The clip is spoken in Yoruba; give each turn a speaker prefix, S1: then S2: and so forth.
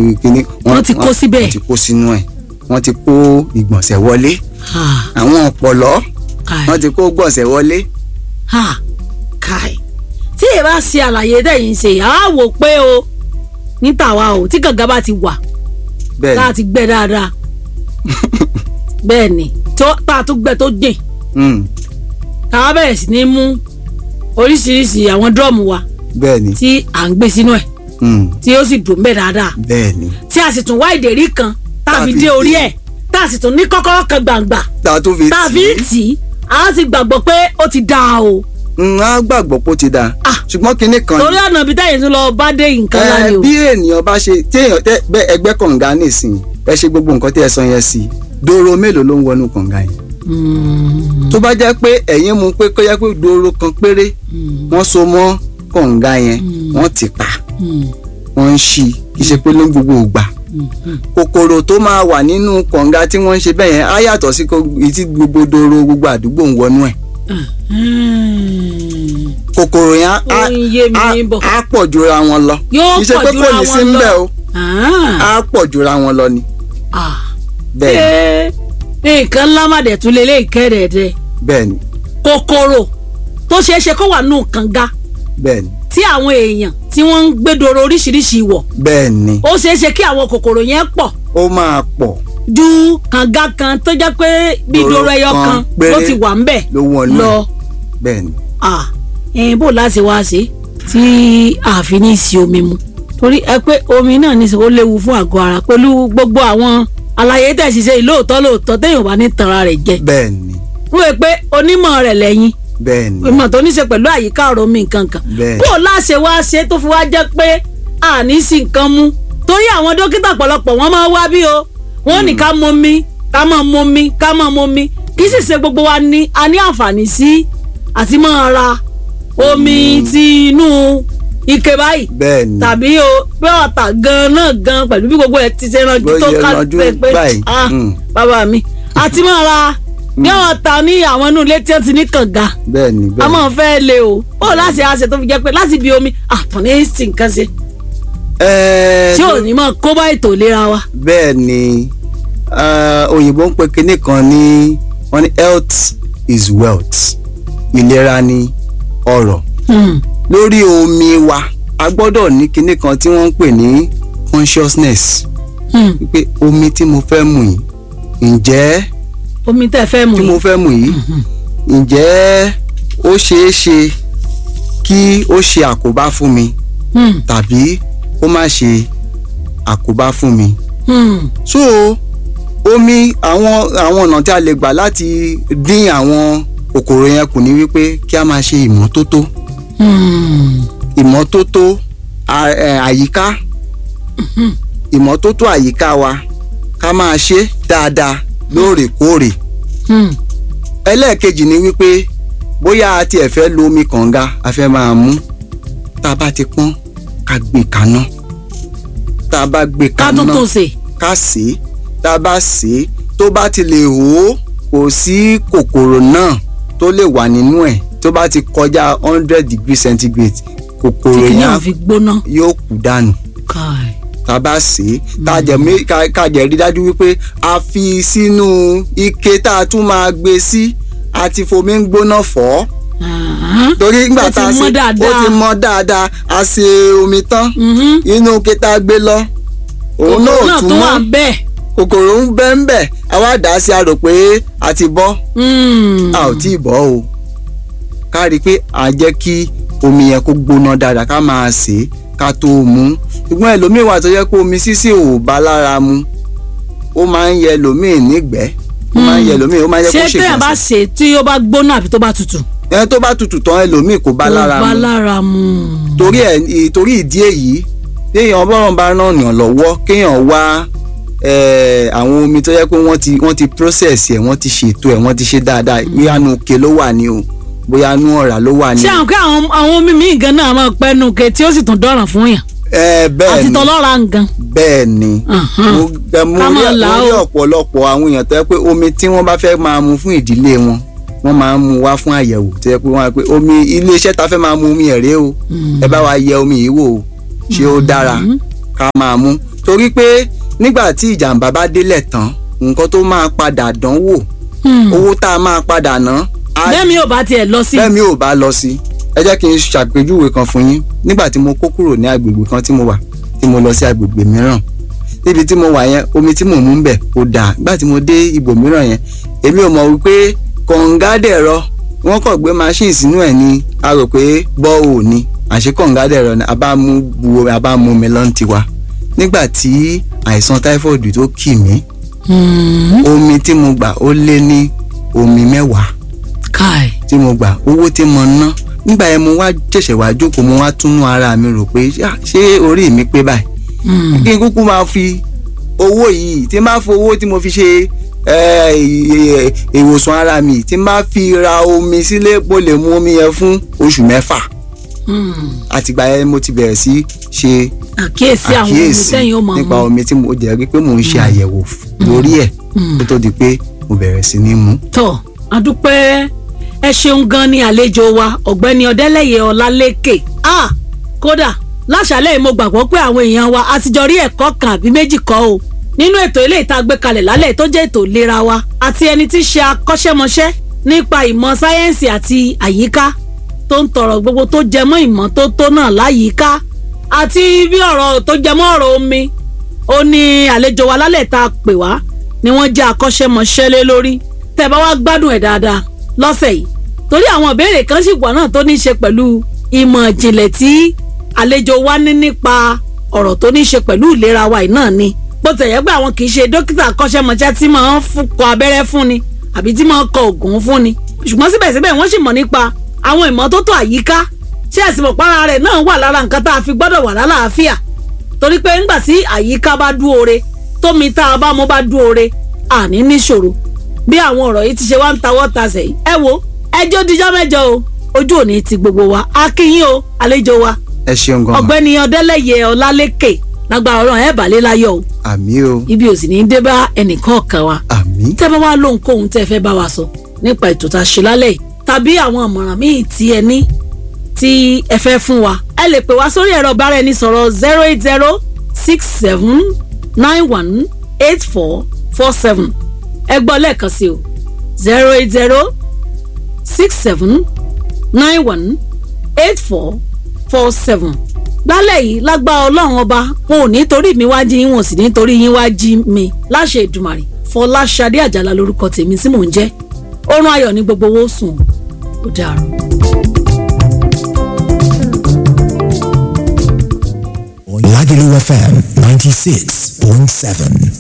S1: kíní
S2: Wọ́n ti kó síbẹ̀.
S1: wọ́n ti kó sínú ẹ̀ wọ́n ti kó ìgbọ̀nsẹ̀ wọlé
S2: Ah,
S1: àwọn ọ̀pọ̀lọ́
S2: kai.
S1: wọ́n ti kó gbọ̀nsẹ̀ wọlé
S2: ha kai tí ẹ bá ṣe àlàyé tẹ̀yìn ṣe á wò pé o ní tàwa o tí gàgà bá ti wà
S1: bẹ́ẹ̀
S2: tá a
S1: ni
S2: ti gbẹ dáadáa bẹ́ẹ̀ ni tó tá a tún gbẹ tó jìn
S1: Mm,
S2: tá a bẹ̀rẹ̀ sí ní mú oríṣiríṣi àwọn drum wa
S1: bẹ́ẹ̀ ni
S2: tí à ń gbé sínú ẹ̀
S1: Mm,
S2: tí ó sì dùn bẹ́ẹ̀ dáadáa
S1: bẹ́ẹ̀ ni
S2: tí a sì tún wá ìdérí kan tá a fi dé orí ẹ̀ tá a sì tún ní kọ́kọ́rọ́ kan gbàǹgbà
S1: tá a tún fi
S2: tá a fi ń tì í a sì gbàgbọ́ pé ó ti dáa o
S1: Mm, á gbàgbọ́ pé ó ti dáa
S2: Ah.
S1: ṣùgbọ́n kinní kan
S2: torí ọ̀nà ibi táyà tún lọ bá dé nǹkan
S1: ẹ,
S2: láyé o.
S1: bí ènìyàn bá ṣe tí èèyàn tẹ bẹ ẹgbẹ́ kànga nísìnyí ẹ ṣe gbogbo nǹkan tí ẹ sọ yẹn sí dóró mélòó ló ń wọnú kànga yẹn
S2: Mm,
S1: tó bá jẹ́ pé ẹ̀yin mú pé kó jẹ́ pé dóró kan péré
S2: mm,
S1: wọ́n so mọ́ kànga yẹn
S2: Mm.
S1: wọ́n ti pa
S2: mm,
S1: wọ́n ń ṣí kì í ṣe pé ló ń gbogbo ògbà
S2: mm, mm.
S1: kòkòrò tó máa wà nínú kànga tí wọ́n ń ṣe bẹ́ẹ̀ yẹn á yàtọ̀ sí kó- èyí tí gbogbo dóró gbogbo àdúgbò ń wọnú ẹ̀
S2: Mm.
S1: kòkòrò yẹn á-
S2: Ó ń yé mi
S1: á-
S2: bọ̀.
S1: á pọ̀ jura wọn lọ
S2: Yóò
S1: kì í ṣe
S2: pọ̀
S1: pé
S2: jura
S1: kò ní sí
S2: wọn
S1: ń bẹ̀
S2: lọ.
S1: o
S2: Ah,
S1: á pọ̀ jura wọn lọ ni
S2: ah.
S1: bẹ́ẹ̀ ni
S2: Ee, nǹkan ńlá má dẹ̀ tún lé lé ìkẹ́rẹ̀ẹ́dẹ́
S1: bẹ́ẹ̀ ni
S2: kòkòrò tó ṣeé ṣe kó wà nù kànga
S1: bẹ́ẹ̀ ni
S2: tí àwọn èèyàn tí wọ́n ń gbẹ́dọ̀rọ̀ oríṣiríṣi wọ̀
S1: bẹ́ẹ̀ ni
S2: ó ṣeé ṣe kí àwọn kòkòrò yẹn pọ̀
S1: ó máa pọ̀
S2: ju kànga kan tó jẹ́ pé bí
S1: Dòrò
S2: dòrò ẹyọ
S1: kan
S2: kan
S1: péré
S2: ló ti wà ń bẹ̀
S1: ló wọnú
S2: lọ.
S1: ẹ̀ bẹ́ẹ̀ ni
S2: ah ẹ̀yin bò láti wá ṣe tí ààfin ní sí omi mu torí ẹ pé omi náà ní ó léwu fún àgọ́ ara pẹ̀lú gbogbo àwọn àlàyé tẹ̀sí ṣe lóòótọ́ lóòótọ́ téèyàn bá ní tanra rẹ̀ jẹ
S1: bẹ́ẹ̀ ni
S2: wọ́n wẹ̀ pé onímọ̀ rẹ̀ lẹ́yìn
S1: bẹ́ẹ̀ ni
S2: ìmọ̀ tó ní ṣe pẹ̀lú àyíká ọ̀rọ̀ mi nǹkan kan
S1: Bẹ́ẹ̀.
S2: bó láṣẹ wá ṣe tó fi wá jẹ́ pé àní sí nǹkan mú torí àwọn dókítà pọ̀lọpọ̀ wọ́n máa wá bí o wọ́n ní ká mọ mi ká máa mọ mi ká máa mọ mi kì í sì ṣe gbogbo wa ní a ní àǹfààní sí àti máa ra omi ti inú ike báyìí
S1: bẹ́ẹ̀ ni
S2: tàbí o pé ọ̀tà gan náà gan pẹ̀lú bí gbogbo ẹ̀ ti ṣe ranjú
S1: Bó
S2: tó
S1: ṣe
S2: ká
S1: ranjú
S2: pé pé
S1: báyìí.
S2: ah
S1: Mm.
S2: bàbá mi àti máa ra ní ọ̀tà ní àwọn inú ilé tí wọ́n ti ní kànga
S1: bẹ́ẹ̀ ni
S2: a
S1: bẹ́ẹ̀ ni
S2: máa fẹ́ le o ó láti àṣẹ tó fi jẹ́ pé láti bí omi àtúní sí nǹkan ṣe
S1: Ẹ́ẹ́,
S2: tí ò ní máa kó bá ètò ìlera wa.
S1: bẹ́ẹ̀ ni ah, òyìnbó ń pe kinní kan ní wọ́n ní health is wealth ìlera ni ọrọ̀
S2: Hmm.
S1: lórí omi wa a gbọ́dọ̀ ní kinní kan tí wọ́n ń pè ní consciousness
S2: Hmm.
S1: wípé omi tí mo fẹ́ mu yìí ǹjẹ́
S2: omi tẹ́ fẹ́ mu
S1: tí mo
S2: yìí
S1: fẹ́ mu yìí ǹjẹ́ ó ṣeé ṣe kí ó ṣe àkóbá fún mi
S2: Hmm.
S1: tàbí ó má ṣe àkóbá fún mi
S2: Hmm.
S1: so omi àwọn àwọn ọ̀nà tí a lè gbà láti dín àwọn kòkòrò yẹn kù ní wípé kí a máa ṣe ìmọ́tótó
S2: Hmm.
S1: ìmọ́tótó à- ẹ̀, àyíká ìmọ́tótó àyíká wa ká máa ṣe dáadáa lóòrèkóòrè
S2: Hmm.
S1: ẹlẹ́ẹ̀kejì ni wípé bóyá a tiẹ̀ fẹ́ lo omi kànga a fẹ́ máa mú tá a bá ti pọ́n ká gbé kaná tá a bá gbé
S2: ká
S1: kaná
S2: tó tó ṣe.
S1: ká sè é tá a bá sè é tó bá ti lè hó kò sí kòkòrò náà tó lè wà nínú ẹ̀ tó bá ti kọjá hundred degree centigrade
S2: tí
S1: kòkòrò
S2: kìnìún
S1: yẹn
S2: àwọn fi gbóná.
S1: yóò kú dànù
S2: Kai.
S1: tá a bá sè é tá a jẹ mé ká ká jẹ rí dájú wípé a fi sínú ike tá a tún máa gbé sí a ti fomi ń gbóná fọ̀ ọ́
S2: Ah.
S1: torí nígbà
S2: Ó ti
S1: tá a
S2: mọ́
S1: ṣe ó
S2: dáadáa.
S1: ti mọ́ dáadáa a ṣe omi tán
S2: Mhm.
S1: inú ike tá a gbé lọ òun
S2: kòkòrò
S1: náà
S2: náà
S1: tún
S2: tó wà
S1: mọ́
S2: bẹ́ẹ̀.
S1: kòkòrò ń bẹ́ ń bẹ̀ a wá dà á sí a rò pé a ti bọ́
S2: Hmm.
S1: a ò tí ì bọ́ o ká rí i pé à ń jẹ́ kí omi yẹn kó gbóná dáadáa ká máa sè é ká tó mú ṣùgbọ́n ẹlòmíì wà tó yẹ pé omi sísè ò bá lára mu ó máa ń yẹ ẹlòmíì nígbẹ́ ó máa ń yẹ ẹlòmíì ó máa ń yẹ kó
S2: ṣé
S1: ṣe
S2: téèyàn bá
S1: gbọ̀nsẹ̀
S2: ṣe tí ó bá gbóná àbí tó bá tutù.
S1: ẹni tó bá tutù tán ẹlòmíì kò bá lára
S2: kò bá
S1: mu
S2: lára mu.
S1: torí ẹ torí ìdí èyí téèyàn bọ́rọ̀ bá ràn yàn lọ́wọ́ kéèyàn wá eh, àwọn omi tó yẹ pé wọ́n ti wọ́n ti process ẹ̀ wọ́n ti ṣètò ẹ̀ wọ́n ti ṣe dáadáa bóyá nu òkè ló wà ní o bóyá nu ọ̀rá ló wà ní
S2: ṣé
S1: o.
S2: àwọn pé àwọn àwọn omi míì gan náà máa pẹ́ nu ke tí ó sì tún dọ̀ràn fún yàn
S1: ẹ bẹ́ẹ̀
S2: àti
S1: ni
S2: tọlọ́ra ngan.
S1: bẹ́ẹ̀ ni
S2: Ahan.
S1: mo ẹ, mo
S2: Ká
S1: rí
S2: máa là
S1: mo rí
S2: ó.
S1: ọ̀pọ̀lọpọ̀ àwọn èèyàn tó yẹ pé omi tí wọ́n bá fẹ́ máa mu fún ìdílé wọn wọ́n máa ń mu wá fún àyẹ̀wò tó yẹ pé wọ́n á pé omi iléeṣẹ́ ta fẹ́ máa mu omi ẹ̀rẹ́ o ẹ bá wa yẹ omi yìí wò ó ṣé ó dára ká máa mú torí pé nígbà tí ìjàmbá bá délẹ̀ tán nǹkan tó máa padà dánwò owó tá a máa padà ná á
S2: bẹ́ẹ̀ mi ò bá tiẹ̀ lọ sí.
S1: bẹ́ẹ̀ mi ò bá lọ sí ẹ jẹ́ kí n ṣàpèjúwe kan fún yín nígbà tí mo kó kúrò ní agbègbè kan tí mo wà tí mo lọ sí agbègbè mìíràn níbi tí mo wà yẹn omi tí mò ń mú ń bẹ̀ kò dáa nígbà tí mo dé ibòmíràn yẹn èmi ò mọ̀ wípé kọ̀ǹgádẹ̀rọ wọ́n kàn gbé machine sínú ẹ̀ ni a rò pé bọ́ọ̀ ni àṣé kọ̀ǹgádẹ̀rọ ni a bá mú bu a bá mú mi lọ́n tiwa nígbà tí àìsàn typhoid tó kì mí omi tí mo gbà ó lé ní omi mẹ́wàá
S2: káì.
S1: tí mo gbà owó tí mo ná nígbà yẹn mo wá ṣẹ̀ṣẹ̀ wá jókòó mo wá túnú ara mi rò pé "Ah, ṣé orí mi pé báyìí kí n kúkú máa fi owó yìí tí n bá fi owó tí mo fi ṣe eh, ì- ìwòsàn ara mi tí n bá fi ra omi sílé mo lè mu omi yẹn fún oṣù mẹ́fà àtìgbà yẹn mo ti bẹ̀rẹ̀ sí ṣe
S2: àkíyèsí àwọn ohun tẹ́yìn ó máa
S1: nípa
S2: mú.
S1: omi tí mo jẹ́ rí pé mò ń ṣe àyẹ̀wò lórí ẹ̀ kó tó di pé mo bẹ̀rẹ̀ sí ní mu.
S2: tọ́ adúpẹ́ ẹ ṣeun gan ni àlejò wa ọ̀gbẹ́ni ọ̀dẹ́lẹ̀yẹ ọlálékè ah kódà láṣálẹ̀ yìí mo gbàgbọ́ pé àwọn èèyàn wa a ti jọ rí ẹ̀kọ́ kan àbí méjì kọ́ o nínú ètò ilé ìta gbé kalẹ̀ lálẹ́ tó jẹ́ ètò ìlera wa àti ẹni tí í ṣe akọ́ṣẹ́mọṣẹ́ nípa ìmọ̀ sáyẹ́ǹsì àti àyíká tó ń tọrọ gbogbo tó jẹmọ́ ìmọ́tótó náà láyìíká àti bí ọ̀rọ̀ tó jẹmọ́ ọ̀rọ̀ omi ó ní àlejò wa lálẹ́ tá a pè wá ni wọ́n jẹ́ akọ́ṣẹ́mọṣẹ́ lé lórí tẹ́ bá wá gbádùn ẹ̀ dáadáa lọ́sẹ̀ yìí torí àwọn ìbéèrè kan sì wà náà tó ní í ṣe pẹ̀lú ìmọ̀ ìjìnlẹ̀ tí àlejò wa ní nípa ọ̀rọ̀ tó ní í ṣe pẹ̀lú ìlera wa yìí náà ni bó tẹ̀ yẹ pé àwọn kì í ṣe dókítà akọ́ṣẹ́mọṣẹ́ tí máa ń fún- kọ abẹ́rẹ́ fún ni àbí tí máa ń kọ òògùn fún ni ṣùgbọ́n síbẹ̀síbẹ̀ wọ́n sì mọ̀ nípa àwọn ìmọ́tótó àyíká ṣé ẹ̀sìn mọ̀pára rẹ̀ náà wà lára nǹkan tá a fi gbọ́dọ̀ wà lálàáfíà torí pé ńgbà tí àyíká bá dúore tómi tá a bá mú bá dúore àní níṣòro bí àwọn ọ̀rọ̀ yìí ti ṣe wá ń tawọ́ tasẹ̀ yìí ẹ wo ẹjọ́ dijọ́ mẹ́jọ o ojú òní ti gbogbo wa a kí yín o àlejò wa
S1: ẹ ṣeun gan-an
S2: ọ̀gbẹ́ni ọ̀dẹ́lẹ̀yẹ ọlálékè lágbára ọlọ́run ẹ̀ bàlẹ́ láyọ̀ o
S1: àmì o
S2: ibi ò sì ní í dé bá ẹnìkan ọ̀kan wa
S1: àmì
S2: tẹ́ bá wá lóhunkóhun tẹ́ ẹ fẹ́ bá wa sọ nípa ètò tá a ṣe lálẹ́ yìí tàbí àwọn ìmọ̀ràn míì tí ẹ ní tí ẹ fẹ́ fún wa ẹ lè pè wá sórí ẹ̀rọ bára ẹni sọ̀rọ̀ zero eight zero six seven nine one eight four four seven ẹ gbọ́ lẹ́ẹ̀kan sí o zero eight zero six seven nine one eight four four seven lálẹ́ yìí lágbá ọlọ́run ọba wọn ò ní torí mi wá jí yín wọn ò sì ní torí yín wá jí mi láṣẹ ìdùmàrè fọláṣadé àjàlá lórúkọ tèmi tí mò ń jẹ́ oorun ayọ̀ ní gbogbo owó sùn ó dàrú.
S3: Lagelu FM 96.7.